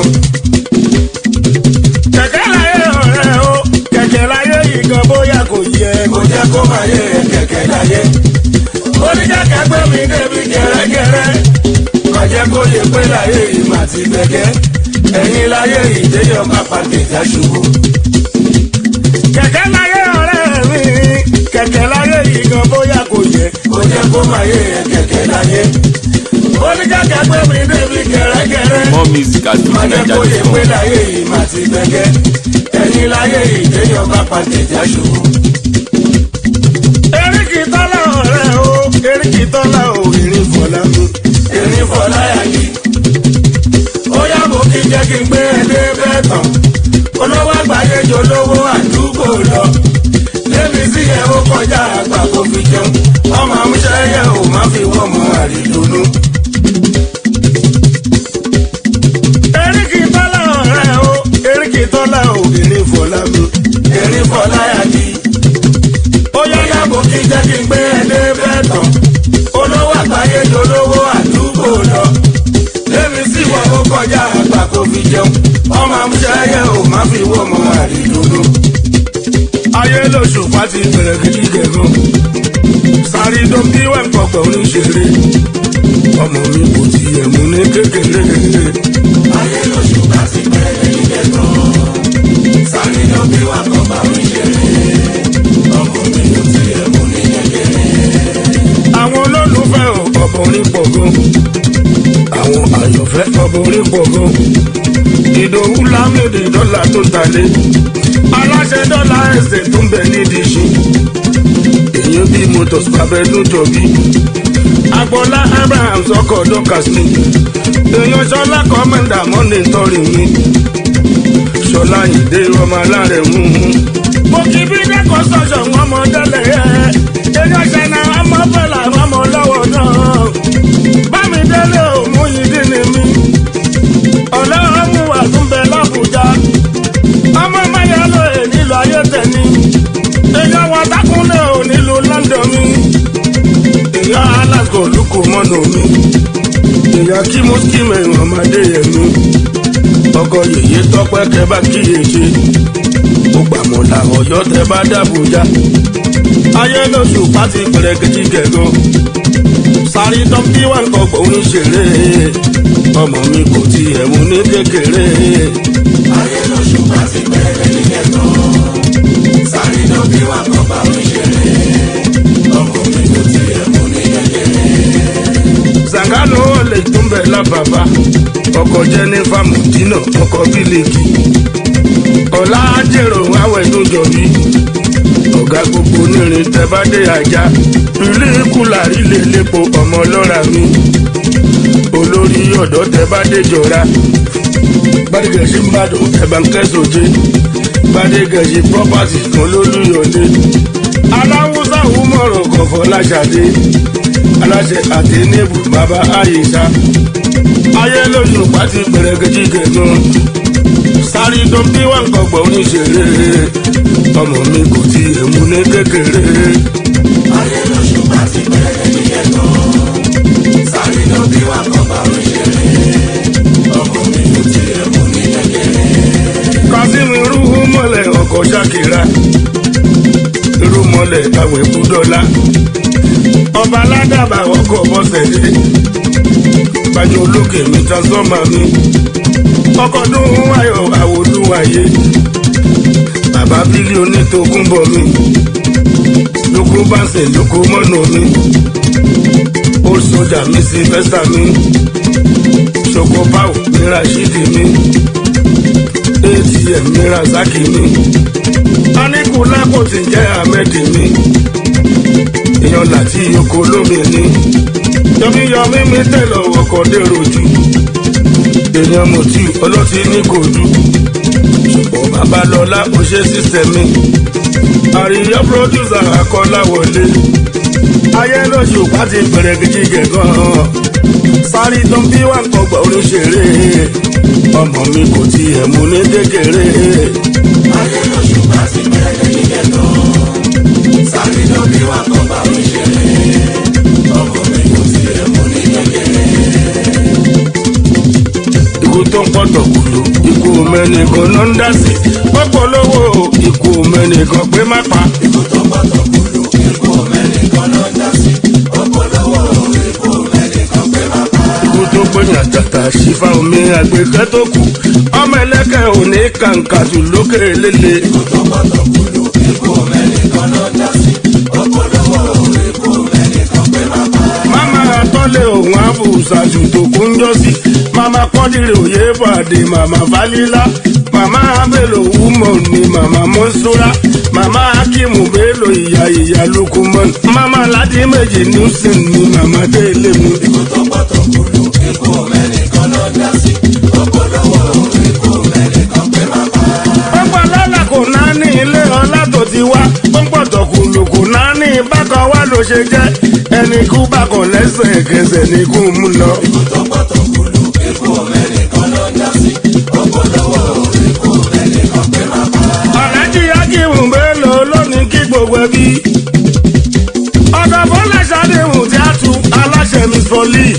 kẹ̀kẹ́ láyé ọ̀rẹ́ o kẹ̀kẹ́ láyé yìí gan bóyá kò yẹ kò jẹ́ kó máa yẹ kẹ̀kẹ́ láyé oníkẹ́kẹ́ gbé mi débi gẹ́rẹ́gẹ́rẹ́ kọjá kó yẹ pé láyé yìí má ti gbẹ̀gẹ́ ẹ̀yin láyé ìdéyọ̀ má pàdé já ṣubú. kẹ̀kẹ́ láyé ọ̀rẹ́ mi kẹ̀kẹ́ láyé yìí gan bóyá kò yẹ kò jẹ́ kó máa yé kẹ̀kẹ́ láyé. ó ní kẹ̀kẹ́ gbé mi débi gẹ́rẹ́gẹ́rẹ́. More music at má jẹ́ kó yẹ pé FujiNiger.com. láyé yìí má ti gbẹ̀gẹ́ ẹ̀yin láyé ìdéyọ̀ má pàdé já ṣubú. eríkì tọ́lá ọ̀rẹ́ o eríkì tọ́lá o ìrìn fọlá mi ìrìn fọlá yà yìí ó yàgò kí jẹ́ kí n gbé ẹdẹ bẹ́ẹ̀ tán olówó àgbáyé jọ lówó àdúgbò lọ lébi sí ẹ ó kọjá àgbà kó fi jẹun ọmọ amúṣẹ yẹ ò má fi wọ́n mọ àrídùnú. eríkì tọ́lá ọ̀rẹ́ o eríkì tọ́lá o erin fọlá mi erin fọlá yàgì ó yọ yàgò kí jẹ́ kí n gbé ẹdẹ bẹ́ẹ̀ tán olówó àgbáyé jọ lówó àdúgbò lọ lémi sí wọn ó kọjá àgbà kó fi jẹun ọmọ amúṣẹ́yẹ ò má fi wọ́ ọmọ àrídùnú. ayé lóṣù pàtì bẹ̀rẹ̀ gidi gẹ̀gàn sáré tó bí wà ń pọ̀pọ̀ oníṣeré ọmọ mi kò tiẹ̀ mú ní kékeré. ayé lóṣù pàtì bẹ̀rẹ̀ gidi gẹ̀gàn sáré tó bí wà ń pọ̀pọ̀ oníṣeré ọmọ mi kò tiẹ̀ mú ní kékeré. àwọn olólùfẹ́ ò ọ̀pọ̀ orin pọ̀ gan àwọn àyànfẹ́ ọmọ orí pọ̀ gan. ìdòwú lámìlì dọ́là tó talé aláṣẹ dọ́là ẹsẹ̀ tó ń bẹ nídìí ṣe. èyí bí motors babẹ tó jọ bí. agboola abraham sọkọ dọkas ni. èèyàn sọlá kọ́mẹ́ndà mọ́ni tọrin mi. sọlá ìdè ọmọ alárẹ̀ mú un. mo kì í bí dẹ́kọ̀ sọ̀sọ̀ wọn mọ délẹ̀ ẹ̀. èèyàn ṣẹ̀nà ọmọ bẹ̀rẹ̀ àwọn ọmọ lọ́wọ́ náà bámi délé òmù yìí dín ní mi ọlọ́run mú wà tún bẹ lábùjá ọmọ mayà ló è nílò ayé tẹ̀ni èèyàn wà dákúnlé ò nílò london mi èèyàn alaska olùkọ́ mọ́nà mi èèyàn kí mo kí mẹ́rin ọmọdé yẹn mi ọkọ yèyé tọpẹ kẹ bá kíyèsí ó gbàmọ̀ làwọn ọyọ́ tẹ bá dàbújá ayé lóṣù pàtì pẹ̀rẹ̀gẹ̀dì gẹ̀gàn sáré dọ́bí wà ń kọ́kọ́ oníṣeré ọmọ mi kò tiẹ̀ mú ní kékeré. ayé lóṣù bá ti bẹ̀rẹ̀ nílẹ̀ tán sáré lọ bí wà kọ́ bá mi ṣeré ọmọ mi kò tiẹ̀ mú ní kékeré. sàngánù olè tó ń bẹ lábàbà ọkọ̀ jẹ́nífà mùdínà ọkọ̀ bílíkì ọ̀la jèrò àwẹ̀ tó jọ̀bí ọ̀gá gbogbo onírin tẹ́bádé ajá ilé kùlà ilé lépo ọmọ lọ́ra mi olórí ọ̀dọ́ tẹ́bádé jọra gbadegẹ̀sí ń bàdàn ẹ̀bà ń kẹ́sòjé gbadegẹ̀sí property kan lólúyọ̀dé aláwùsá wúmọ̀rọ̀ kọ̀fọ́ láṣàdé aláṣẹ àti níbù bàbá àyíṣà ayé lóṣù pàtí pẹrẹgẹjì gẹgàn sáré tó bí wọn kọgbọ oníṣẹrẹ ọmọ mi kò tí èmu ní kékeré ayé lóṣù bá ti bẹ̀rẹ̀ nílẹ̀ tán sáré lọ bí wà kọ́ bá mi ṣeré ọmọ mi kò tiẹ̀ mú ní kékeré. kásìmì rúhú mọ́lẹ̀ ọkọ̀ ṣàkìrà irú mọ́lẹ̀ àwẹ̀ kúdọ́lá ọba aládàbà ọkọ̀ bọ́sẹ̀dé gbàjọ olókè mi transformer mi ọkọ̀ dún ayọ̀ àwòlúwàyé bàbá bílí onítòkúnbọ̀ mi lóko bánsẹ̀ lóko mọ́nà mi old soldier mi sylvester mi ṣoko pau mi rashidi mi atm mi razaki mi anikula kò ti jẹ́ ahmed mi èèyàn láti oko lómi ni yọmíyọmí mi tẹ̀lọ̀ ọkọ̀ dèrò jù èèyàn mọ̀tí ọlọ́tí ní kò dù ṣùgbọ́n babalọ́lá kò ṣe sísẹ̀mí àríyá pírọ́dúsà akọ́láwọlé ayé lóṣù pàtí pẹ̀rẹ̀gìjì gẹ̀gàn sáré tó ń bí wà ń kọgbà oníṣeré ọmọ mi kò tiẹ̀ mú ní kékeré ayé lóṣù bá ti bẹ̀rẹ̀ nílẹ̀ tán sáré lọ bí wà kọ́ bá mi ṣeré ọmọ mi kò tiẹ̀ mú ní kékeré. ikú tó ń pọ̀tọ̀ kùlù ikú mẹ́nìkan ló ń dá sí pọ́pọ̀ lówó ikú mẹ́nìkan pé má pa ikú tó gbọ́dọ̀ kúlù ikú mẹ́nìkan ló ń dá sí ọpọlọwọ ikú mẹ́nìkan pé má pa. ikú tó gbẹ̀yìn àtàtà sífà omi àgbẹ̀kẹ́ tó kù ọmọ ẹlẹ́kẹ̀ òní kàǹkàtù lókè lélẹ̀ ikú tó gbọ́dọ̀ kúlù ikú mẹ́nìkan ló ń dá sí ọpọlọwọ ikú mẹ́nìkan pé má pa. mama tọ́lé òun àbùsàjù tó kún jọ sí mama kọ́dìrì òye bàdé mama falila mama abelo wúmọ̀ ni mama mọ́súra mama akimu bello ìyá ìyá lukumon mama ladi méjì newson ni mama délé mi. ikú tó gbọ́dọ̀ kúlù ikú mẹ́nìkan ló ń dá sí ọpọlọwọ ikú mẹ́nìkan pé má pa. pọ́pọ́ lọ́la kò náà ní ilé ọlá tó ti wá pọ́pọ́ tọkùlù kò náà ní bákan wá ló ṣe jẹ́ ẹni kú bákan lẹ́sẹ̀ kẹsẹ̀ ní kú mú lọ. ikú tó gbọ́dọ̀ kúlù ikú mẹ́nìkan ló ń dá sí ọpọlọwọ ikú mẹ́nìkan pé má pa. ọ̀làjì akíwù mélòó lónìí kí gbogbo ẹbí. ọkọ̀ bọ́lá ṣàdéhùn tí a tu aláṣẹ miss folly.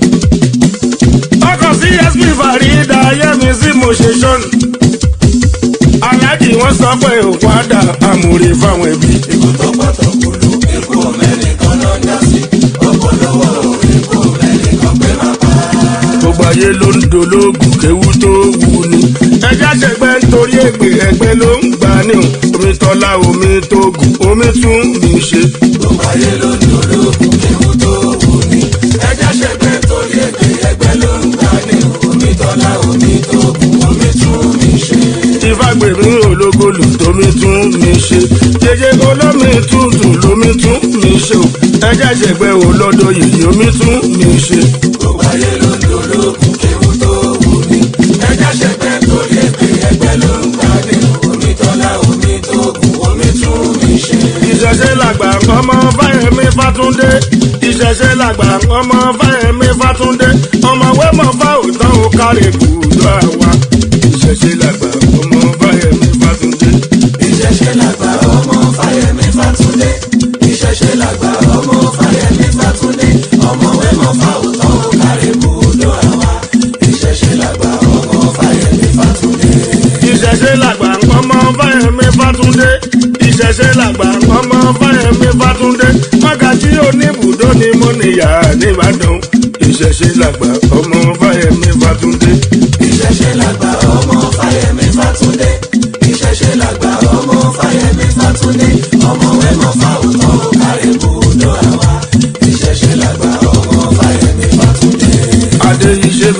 ọkọ̀ csp farida yẹmi sí mo ṣe ṣọ́n. aláàjì wọn sọ pé òkú àdá àmúre fáwọn ẹbí. ikú tó gbọ́dọ̀ kúlù ikú mẹ́nìkan ló ń dá sí ọpọlọwọ ikú mẹ́nìkan pé má pa. gbogbo ayé ló ń dolóògùn kéwú tó wù ní. ẹja ṣẹgbẹ́ nítorí ègbè ẹgbẹ́ ló ń gbà ní o. omi tọ́lá omi tó gùn omi tún mi ṣe. gbogbo ayé ló ń dolóògùn ewu tó wù ní. ẹja ṣẹgbẹ́ torí ẹgbẹ́ ẹgbẹ́ ló ń gbà ní omi tọ́lá omi tó kù omi tún mi ṣe. ìfagbèmí ológolù tómi tún mi ṣe. jẹjẹ olómi tútù lómi tún mi ṣe o. ẹja ṣẹgbẹ́ olódò yìí omi tún mi ṣe. gbogbo ayé ló ń dolóògùn ewu tó wù ní. ẹja ṣẹgbẹ́ torí ẹgbẹ́ ẹgbẹ́ ló ń gbà ní omi tọ́lá omi tó kù omi tún mi ṣe. ìṣẹ̀ṣẹ̀ làgbà ọmọ fáyẹmí fátúndé ìṣẹ̀ṣẹ̀ làgbà ọmọ fáyẹmí fátúndé ọmọ wẹ́mọ̀ fá òótọ́ ò kárẹ̀ kùdọ́ àwa ìṣẹ̀ṣẹ̀ làgbà ọmọ fáyẹmí fátúndé. ìṣẹ̀ṣẹ̀ làgbà ọmọ fáyẹmí fátúndé ìṣẹ̀ṣẹ̀ làgbà ọmọ fáyẹmí fátúndé ọmọ wẹ́mọ̀ fáwùtọ́ ó kárí bùdó àwa ìṣẹ̀ṣẹ̀ làgbà ọmọ fáyẹmí fátúndé. ìṣẹ̀ṣẹ̀ làgbà ọmọ fáyẹmí fátúndé ìṣẹ̀ṣẹ̀ làgbà ọmọ fáyẹmí fátúndé mọ́gàjí oníbùdó ni mo níyà nìbàdàn ìṣẹ̀ṣẹ̀ làgbà ọmọ fáyẹmí fátúndé.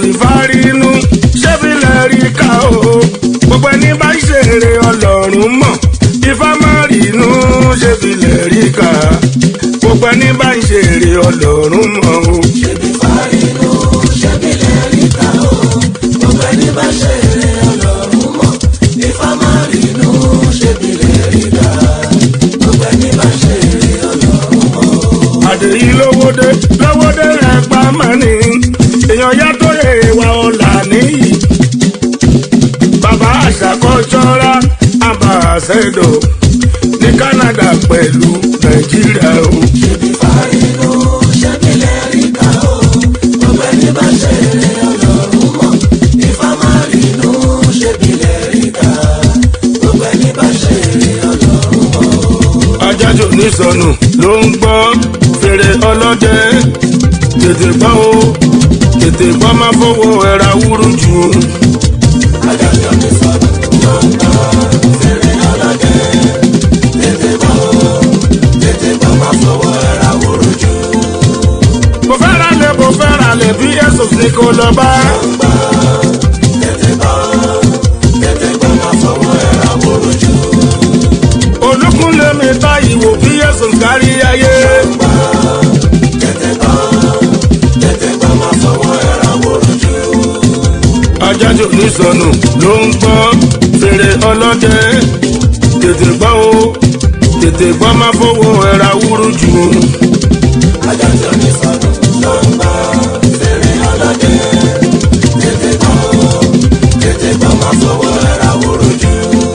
ṣebí fárí inú ṣebí lẹ́rí ká o gbogbo ẹni bá ń ṣeré ọlọ́run mọ̀ ifá má rí inú ṣebí lẹ́rí ká gbogbo ẹni bá ń ṣeré ọlọ́run mọ̀ o. ṣebí fárínú ṣebí lẹ́ríkà o gbogbo ẹni bá ṣe eré ọlọ́run mọ̀ ifá máa rínú ṣebí lẹ́ríkà gbogbo ẹni bá ṣe eré ọlọ́run mọ̀. àdèyí lówódé lówódé rẹ̀ pa mọ́ni èèyàn yá tó lè wà ọ̀la níyì. bàbá àṣàkọ́jọ́ra àbàṣẹ́dọ̀ ní Canada pẹ̀lú Nàìjíríà o. ṣebí fárínú ṣebí lẹ́ríkà o gbogbo ẹni bá ṣe eré ọlọ́run mọ̀ ifá máa rínú ṣebí lẹ́ríkà gbogbo ẹni bá ṣe eré ọlọ́run mọ̀. ajájò nísọnù ló ń gbọ́ fèrè ọlọ́dẹ tètè gbọ́ o tètè gbọ́ má fowó ẹ̀ra wúrú jù. adájọ́ mi sọ̀rọ̀ ló ń gbọ́ fèrè ọlọ́dẹ tètè bọ́ tètè bọ́ máa fọwọ́ ẹ̀ra wúrú jù. mo fẹ́ ra lẹ̀ mo fẹ́ ra lẹ̀ bí ẹ̀sùn ní kò lọ bá. tètè bọ́ tètè bọ́ máa fọwọ́ ẹ̀ra wúrú jù. olùkúnlé mi ta ìwò bí ẹ̀sùn kárí ayé. tètè bọ́ tètè bọ́ máa fọwọ́ ẹ̀ra wúrú jù. ajájò nísọnù ló ń gbọ́ fèrè ọlọ́dẹ tètè gbọ́ o tètè gbọ́ má fowó ẹ̀ra wúrú jù. adájọ́ mi sọ̀rọ̀ ló ń gbọ́ fèrè ọlọ́dẹ tètè bọ́ tètè bọ́ máa fọwọ́ ẹ̀ra wúrú jù.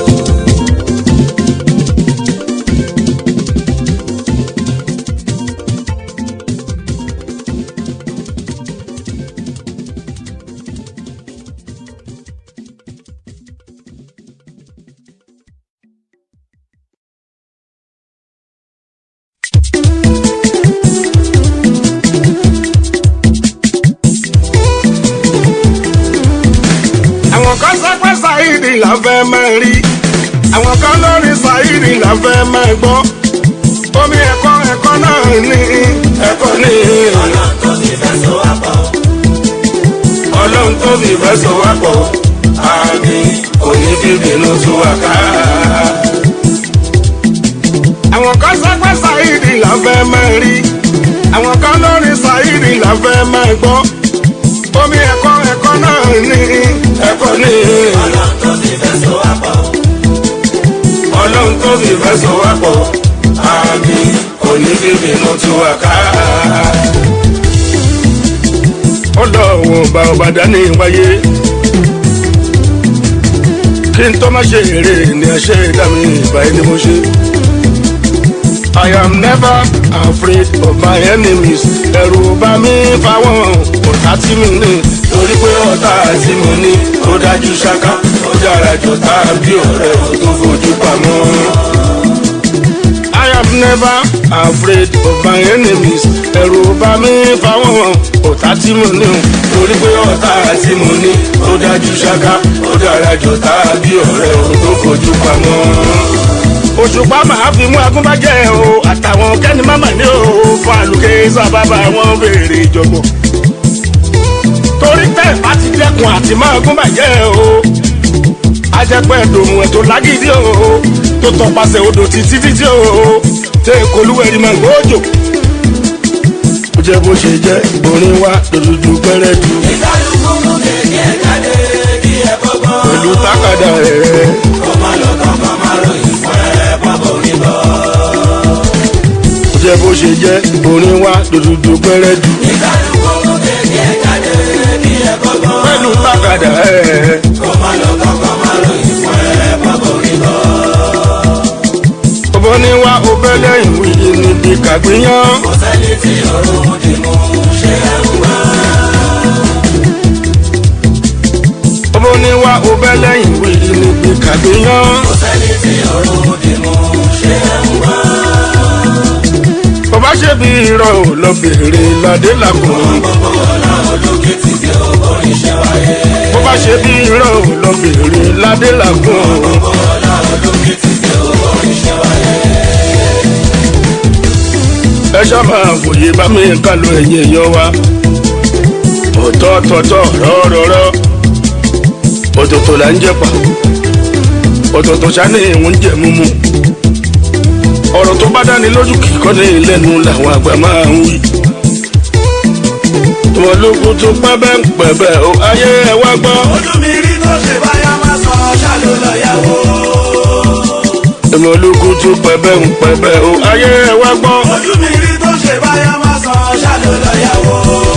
àwọn kan sọ pé Saheed la fẹ́ máa rí àwọn kan lórí Saheed la fẹ́ máa gbọ́ omi ẹ̀kọ́ ẹ̀kọ́ náà ní ẹ̀kọ́ ní ọlọ́run tó ti fẹ́ sọ wá pọ̀. ọlọ́run tó fi fẹ́ sọ wá pọ̀ àmì òní bíbínú tú wá ká. àwọn kan sọ pé Saheed la fẹ́ máa rí àwọn kan lórí Saheed la fẹ́ máa gbọ́ omi ẹ̀kọ́ ẹ̀kọ́ náà ní ẹ̀kọ́ ní ọlọ́run tó ti fẹ́ sọ wá pọ̀. ọlọ́run tó fi fẹ́ sọ wá pọ̀ àmì òní bíbínú tú wá ká. ọlọ́run ọba ọba dání wáyé kí n tó má ṣe eré ni ẹ ṣe dá mi ìbáyé ni mo ṣe. I am never afraid of my enemies. Ẹ̀rù bá mi fáwọn ọ̀tá tí mi ní. Torí pé ọ̀tá tí mo ní ó dájú ṣáká. Ó dára jù tá a bí ọ̀rẹ́ ò tó fojú pamọ́. I am never afraid of my enemies. Ẹ̀rù bá mi fáwọn ọ̀tá tí mo ní. Torí pé ọ̀tá tí mo ní ó dájú ṣáká. Ó dára jù tá a bí ọ̀rẹ́ ò tó fojú pamọ́ òṣùpá máa fi mú agúnbájẹ́ o àtàwọn kẹ́ni máma ní o fún àlùkè sábàbà wọn béèrè ìjọ̀gbọ̀n. torí tẹ́ bá ti dẹ́kun àti máa gúnbàjẹ́ o ajẹ́pẹ́ dòmù ẹ̀ tó lágídí o tó tọpasẹ̀ odò títí títí o tẹ́ ìkolúwẹ̀rí máa gbóòjò. ó jẹ́ bó ṣe jẹ́ ìborin wa dòdòdò pẹ́rẹ́ jù ìkálukú mú kéèké ẹ̀ jáde kí ẹ bọ́gbọ́n. pẹ̀lú tákàdá rẹ̀. kó má lọ kankan má ròyìn fún ẹ pápọ̀ mi bọ̀. ó jẹ́ bó ṣe jẹ́ ìborin wa dòdòdò pẹ́rẹ́ jù ìkálukú mú kéèké ẹ̀ jáde kí ẹ bọ́gbọ́n. pẹ̀lú tákàdá rẹ̀. kó má lọ kankan má ròyìn fún ẹ pápọ̀ mi bọ̀. ọbọ ní wá ọbẹ lẹ́yìn wíyí níbi kàgbéyàn. kò sẹ́ni tí òun dì mú ṣe é ń wá. ọbọ ní wá ọbẹ lẹ́yìn wíyí níbi kàgbéyàn. kò sẹ́ni tí òun dì mú ṣe é ń wá. bàbá ṣe bí irọ́ ò lọ bèrè ládé làkùn. gbogbo ọ̀la olókè ti di orin ṣe wáyé. bàbá ṣe bí irọ́ ò lọ bèrè ládé làkùn. gbogbo ọ̀la olókè ti di orin ṣe wáyé. ẹ ṣá máa wòye bá mi ká lọ ẹ̀yìn èèyàn wa. ọ̀tọ̀ọ̀tọ̀ rọ́rọ́rọ́ ọ̀tọ̀ọ̀tọ̀ là ń jẹ́pà ọ̀tọ̀ọ̀tọ̀ sani ìwọ̀n jẹ́ mímú ọ̀rọ̀ tó bá dání lójú kì í kọ́ ní lẹ́nu làwọn àgbà máa ń wí. tọmọlógún tó pẹ́bẹ́ ń pẹ̀bẹ́ o ayé ẹ wá gbọ́. ojú mi rí tó ṣe báyà má sọ ṣáàlú lọ́yàwó. tọmọlógún tó pẹ́bẹ́ ń pẹ̀bẹ́ o ayé ẹ wá gbọ́. ojú mi rí tó ṣe báyà má sọ ṣáàlú lọ́yàwó.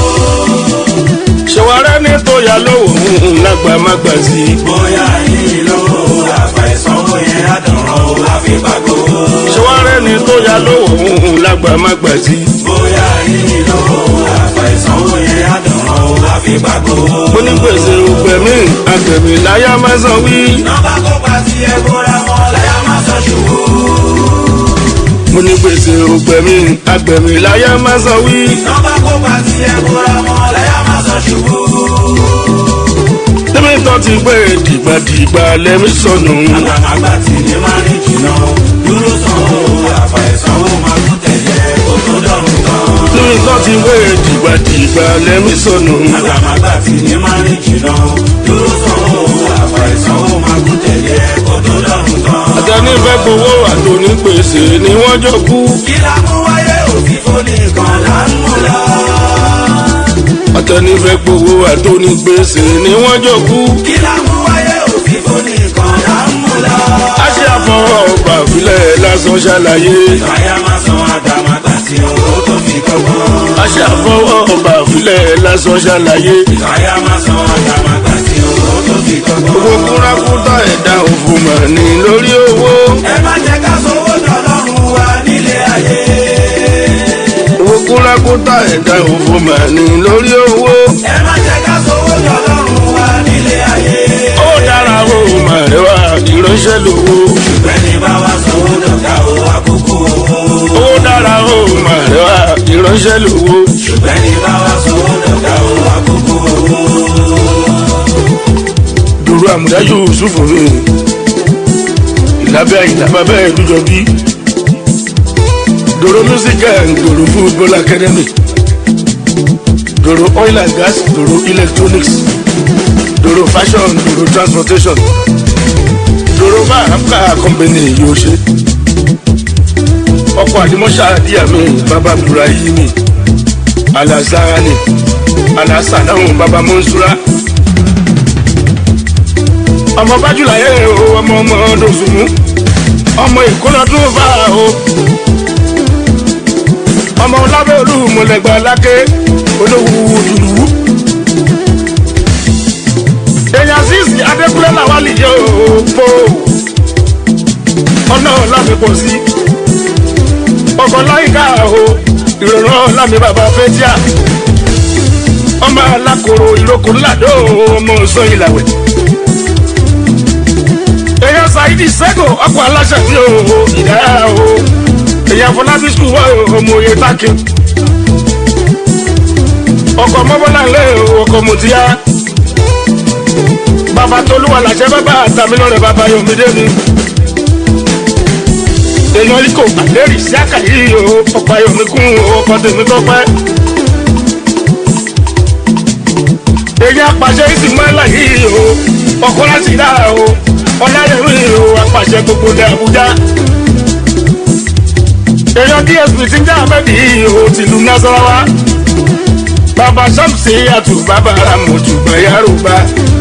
ṣèwárẹ́ ní tó yà lówó lágbà má gbà sí i. bóyá yìí ló àgbà ìsanwó yẹn àdàrán o àfi pàgó. ṣèwárẹ́ ní tó yà lówó lágbà má gbà sí i. bóyá yìí ló àgbà ìsanwó yẹn àdàrán o àfi pàgó. mo ní gbèsè ògbẹ̀mí àgbẹ̀mí láyà má san wí. nọ́mbà kó pa sí ẹ bóra mọ́ láyà má sọ ṣubú. mo ní gbèsè ògbẹ̀mí àgbẹ̀mí láyà má san wí. nọ́mbà kó pa sí ẹ bóra mọ́ láyà má sọ ṣubú. tẹ́mi tó ti gbé dìgbàdìgbà lẹ́mí sọnù. àgbàlagbà tí ní máa ní jìnnà dúró sanwó àfà ìsanwó máa tún tẹ̀lé kó tó dọ̀rùn kan. tẹ́mi tó ti gbé dìgbàdìgbà lẹ́mí sọnù. àgbàlagbà tí ní máa ní jìnnà dúró sanwó àfà ìsanwó máa tún tẹ̀lé kó tó dọ̀rùn kan. àtẹni fẹ́ gbowó àtòní gbèsè ni wọ́n jọ kú. kí la mú wáyé òbí fóní kan là ń mú lọ. àtẹni fẹ́ gbowó àtòní gbèsè ni wọ́n jọ kú. kí la mú wáyé òbí fóní kan là ń mú lọ. a ṣe àfọwọ́ ọgbà ìbílẹ̀ lásán ṣàlàyé. ìgbàyà máa san àdàmàgbà tí owó tó fi kọ́gbọ́n. a ṣe àfọwọ́ ọgbà ìbílẹ̀ lásán ṣàlàyé. ìgbàyà máa san àdàmàgbà tí owó tó fi kọ́gbọ́n. owó kúrákútà ẹ̀dá òfò mà ní lórí owó. ẹ má jẹ́ ká sówó dọ̀lọ́run wa nílé ayé. owó kúrákútà ẹ̀dá òfò mà ní lórí owó. ẹ má jẹ́ ká sówó dọ̀lọ́run wa nílé ayé. ó dára ó mà rẹwà ìránṣẹ́ lówó. bẹ́ẹ̀ni bá wa sówó dọ̀gá o àkókò owó. ó dára ó mà rẹwà ìránṣẹ́ lówó. bẹ́ẹ̀ni bá wa sówó dọ̀gá o àkókò owó. dòrò àmúdá yusuf mi ìlàbẹ́ ìlàbẹ́ bẹ́ẹ̀ dúdọ bí dòrò music and dòrò football academy dòrò oil and gas dòrò electronics dòrò fashion dòrò transportation dòrò bàbá company yóò ṣe ọkọ̀ àdìmọ́ṣà díẹ̀ mi bàbá burahimi alazarani alasanahu bàbá mọ́nsúra ọmọ bájúlá yẹ o ọmọ ọmọ dòsùnmù ọmọ ìkóná tó fà o ọmọ lábẹ́ olúmọlẹ́gbà lákè olówó dùdú. èèyàn sísì adékúnlé làwọn lè yẹ o po ọ̀nà lámì pọ̀ sí ọkọ̀ láyìíká o ìrọ̀rùn lámì bàbá fẹ́tíà ọmọ alákòrò ìrókò ńláàdó ọmọ sọ ìlàwẹ̀ èèyàn ṣáìdì sẹ́gò ọkọ̀ aláṣẹ tí o ìdáyà o èèyàn fọlábí sùn wá ọmọ òye tákì ọkọ̀ mọ́bọ́lá ńlẹ̀ ọkọ̀ mọ̀tíyá bàbá tolúwa làṣẹ bàbá àtàmínọ́rẹ̀ bàbá yomide mi èèyàn ikọ̀ àlẹ́rì sí àkàyí o ọkọ̀ ayọ̀mí kún ọkọ̀ tèmi tọ́pẹ́ èèyàn apàṣẹ ìsìnmọ́lá yìí o ọkọ̀ láti dá o ọlárẹ̀wé o apàṣẹ gbogbo ní Àbújá èèyàn dsp ti ń já abẹ́bí o tìlú Nasarawa bàbá sàmùsì àtù bàbá ramọ̀tù gbẹ̀yàrúbá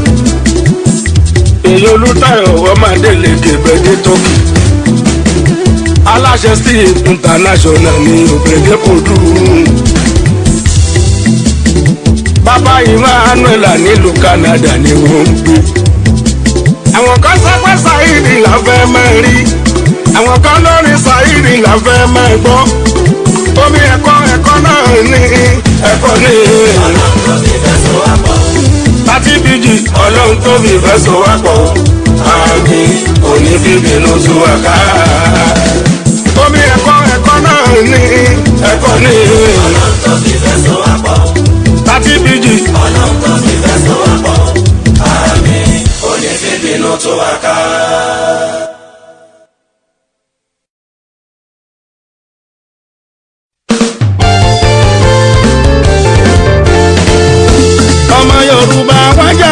èèyàn olùtayọ̀ ọmọdélé kẹbẹ́dé tọ́kì aláṣẹ steve international ní òbẹ̀dẹ́ kò dùn bàbá emmanuel nílùú Canada ni wọ́n ń gbé àwọn kan sọ pé Saheed la fẹ́ máa rí àwọn kan lórí Saheed la fẹ́ máa gbọ́ omi ẹ̀kọ́ ẹ̀kọ́ náà ní ẹ̀kọ́ ní ọlọ́run tó fi fẹ́ sọ wá pọ̀. láti bíjì ọlọ́run tó fi fẹ́ sọ wá pọ̀ àmì òní bíbínú tú wá ká omi ẹ̀kọ́ ẹ̀kọ́ náà ní ẹ̀kọ́ ní ọlọ́run tó fi fẹ́ sọ wá pọ̀. láti bíjì ọlọ́run tó fi fẹ́ sọ wá pọ̀. àmì òní bíbínú tó wá ká.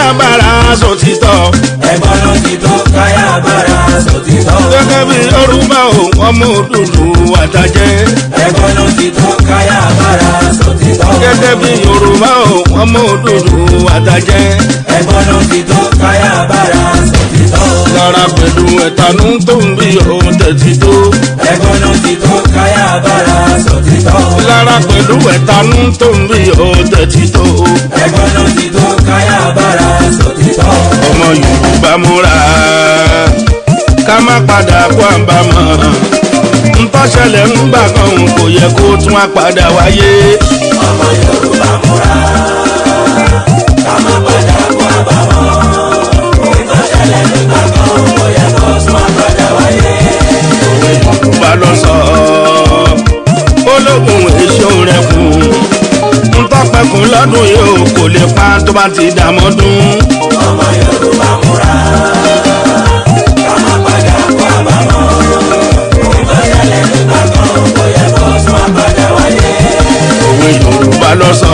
bára sòtítọ́ ẹ̀gbọ́n ló ti tó káyà bára sòtítọ́. gẹ́gẹ́ bí yorùbá ò ọmọ òdùdú àtàjẹ́ ẹ̀gbọ́n ló ti tó káyà bára sòtítọ́. gẹ́gẹ́ bí yorùbá ò ọmọ òdùdú àtàjẹ́ ẹ̀gbọ́n ló ti tó káyà bára sòtítọ́. lára pẹ̀lú ẹ̀tanú tó ń bí òun tẹ̀sí tó ẹ̀gbọ́n ló ti tó káyà bára sòtítọ́. lára pẹ̀lú ẹ̀tanú tó ń bí òun tẹ̀sí tó ẹ̀gbọ́n ló ti tó káyà bára sòtítọ́. ọmọ yorùbá múra ká má padà kó àbámọ̀ ntọ́ṣẹlẹ̀ ń gbà kan kò yẹ kó tún á padà wáyé ọmọ yorùbá múra ká má padà kó àbámọ̀ ìtọ́ṣẹlẹ̀ nígbà kan kò yẹ kó tún àpàdà wáyé. òwe yorùbá lọ sọ ológun èso rẹ kù ntọ́pẹ̀kùn lọ́dún yìí ò kò lè pa tó bá ti dàmọ́dún ọmọ yorùbá múra ká má padà kó àbámọ̀ ìtọ́ṣẹlẹ̀ nígbà kan kò yẹ kó tún àpàdà wáyé. òwe yorùbá lọ sọ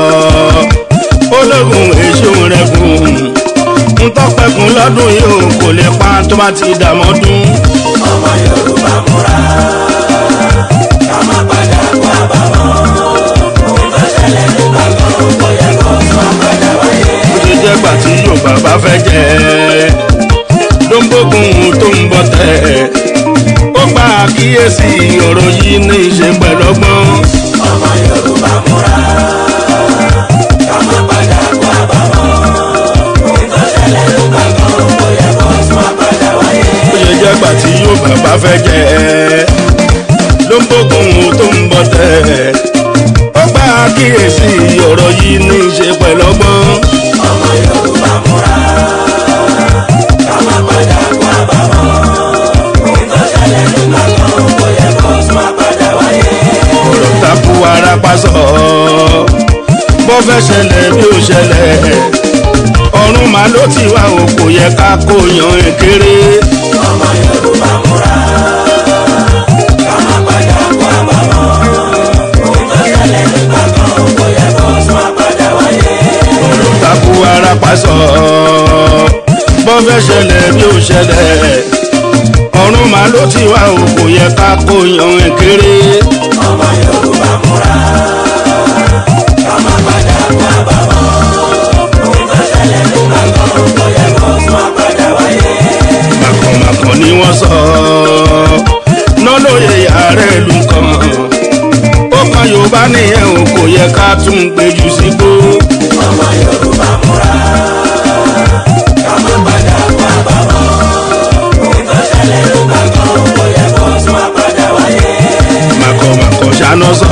ológun èso rẹ kù ntọ́pẹ̀kùn lọ́dún yìí ò kò lè pa tó bá ti dàmọ́dún. ọmọ yorùbá múra ká má padà kó àbámọ̀ ìtọ́ṣẹlẹ̀ nígbà kan kò yẹ kó tún àpàdà wáyé. ó ṣe jẹ́ gbà tí yorùbá bá fẹ́ jẹ́ ló ń bógun tó ń bọ̀ tẹ̀. ó gba àkíyèsí ọ̀rọ̀ yìí ní í ṣe pẹ̀lọ́gbọ́n. ọmọ yorùbá múra ká má padà kó àbámọ̀ ìtọ́ṣẹlẹ̀ nígbà kan kò yẹ kó tún àpàdà wáyé. ó ṣe jẹ́ gbà tí yorùbá bá fẹ́ jẹ́ ló ń bógun tó ń bọ̀ tẹ̀. ó gba àkíyèsí ọ̀rọ̀ yìí ní í ṣe pẹ̀lọ́gbọ́n. ọmọ yorùbá múra ká má padà kó àbámọ̀ ìtọ́ṣẹlẹ̀ nígbà kan kò yẹ kó tún àpàdà wáyé. ọ̀rọ̀ takú ara pásọ̀ bó fẹ́ ṣẹlẹ̀ bí ó ṣẹlẹ̀ ọ̀run màá ló ti wá o kò yẹ ká kó yan èkéré ọmọ yorùbá múra ká má padà kó àbámọ̀ ìtọ́ṣẹlẹ̀ nígbà kan kò yẹ kó tún àpàdà wáyé. ọ̀rọ̀ takú ara pásọ̀ bó fẹ́ ṣẹlẹ̀ bí ó ṣẹlẹ̀ ọ̀run màá ló ti wá o kò yẹ ká kó yan èkéré ọmọ yorùbá múra ká má padà kó àbámọ̀ ìtọ́ṣẹlẹ̀ nígbà kan kò yẹ kó tún àpàdà wáyé. màkànmákàn ni wọ́n sọ lọ́lọ́yẹ ààrẹ ìlú kan ó kan yorùbá nìyẹn o kò yẹ ká tún gbèjù sígbó. ọmọ yorùbá múra ká má padà kó àbámọ̀ ìtọ́ṣẹlẹ̀ nígbà kan kò yẹ kó tún àpàdà wáyé. màkọ̀màkọ̀ ṣáná sọ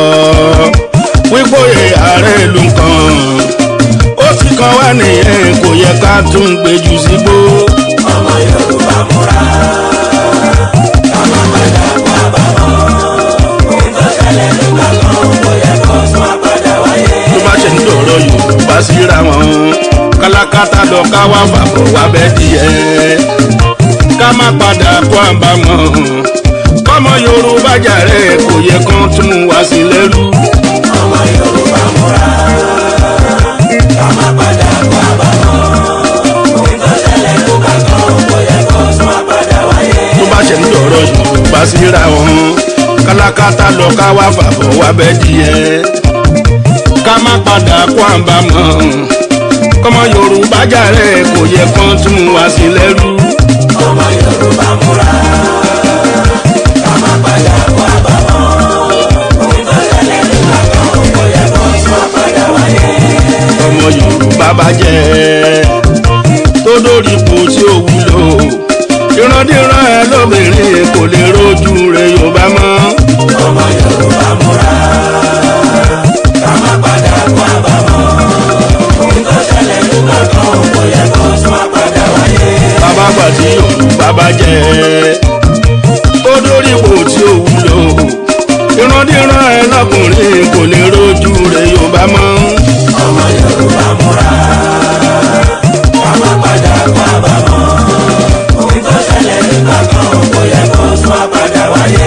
wípóye ààrẹ ìlú kan ó ti kan wá nìyẹn kò yẹ ká tún gbèjù sígbó. ọmọ yorùbá múra ká má padà kó àbámọ̀ ìtọ́ṣẹlẹ̀ nígbà kan kò yẹ kó tún àpàdà wáyé. tó bá ṣe ń dọ̀rọ̀ yorùbá síra wọn kálákátá lọ ká wá fàbọ̀ wá bẹ́ẹ̀ díẹ̀ ká má padà kó àbámọ̀ kọ́mọ yorùbá jàre kò yẹ kán tún wá sí lẹ́rú. ọmọ yorùbá múra ká má padà kó àbámọ̀ ìtọ́ṣẹlẹ̀ nígbà kan kò yẹ kó tún àpàdà wáyé. tó bá ṣe ń dọ̀rọ̀ yorùbá síra wọn kálákátá lọ ká wá fàbọ̀ wá bẹ́ẹ̀ díẹ̀ ká má padà kó àbámọ̀ kọ́mọ yorùbá jàre kò yẹ kán tún wá sí lẹ́rú. ọmọ yorùbá múra ká má padà kó àbámọ̀ ìtọ́ṣẹlẹ̀ nígbà kan kò yẹ kó tún àpàdà wáyé. ọmọ yorùbá bá jẹ́ tó dórí ipò tí ó wúlò ìrandíran ẹ lóbìnrin kò lè rojú rẹ yorùbá mọ́ ọmọ yorùbá múra ká má padà kó àbámọ̀ ìtọ́ṣẹlẹ̀ nígbà kan kò yẹ kó tún àpàdà wáyé. bàbá gbà tí yorùbá bá jẹ́ tó dórí ipò tí ó wúlò ìrandíran ẹ lọkùnrin kò lè rojú rẹ yorùbá mọ́ ọmọ yorùbá múra ká má padà kó àbámọ̀ ìtọ́ṣẹlẹ̀ nígbà kan kò yẹ kó tún àpàdà wáyé.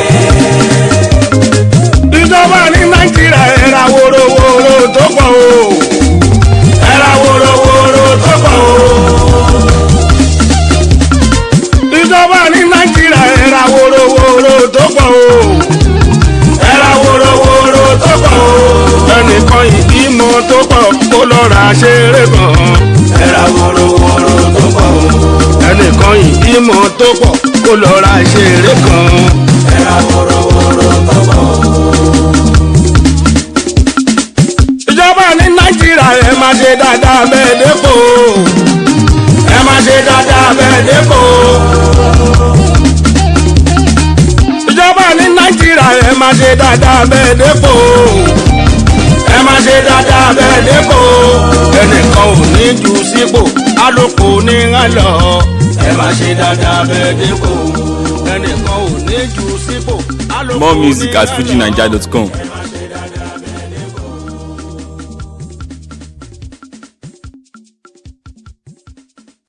ìjọba ní nàìjíríà ẹ̀ra wòrowòro tó pọ̀ o ẹ̀ra wòrowòro tó pọ̀ tó pọ̀ kó lọ ra ìṣeré kan. ẹ̀rà wòròwòrò tọ́gbọ̀ ìjọba ní nàìjíríà ẹ máa ṣe dáadáa bẹ́ẹ̀ dépò ẹ máa ṣe dáadáa bẹ́ẹ̀ dépò. ìjọba ní nàìjíríà ẹ máa ṣe dáadáa bẹ́ẹ̀ dépò ẹ máa ṣe dáadáa bẹ́ẹ̀ dépò ẹnìkan ò ní jù sípò alùpùpù ní ń lọ ẹ máa ṣe dáadáa bẹ́ẹ̀ dépò ẹnìkan ò ní jù sípò alùpùpù More music ní at ń lọ. fujinaija.com.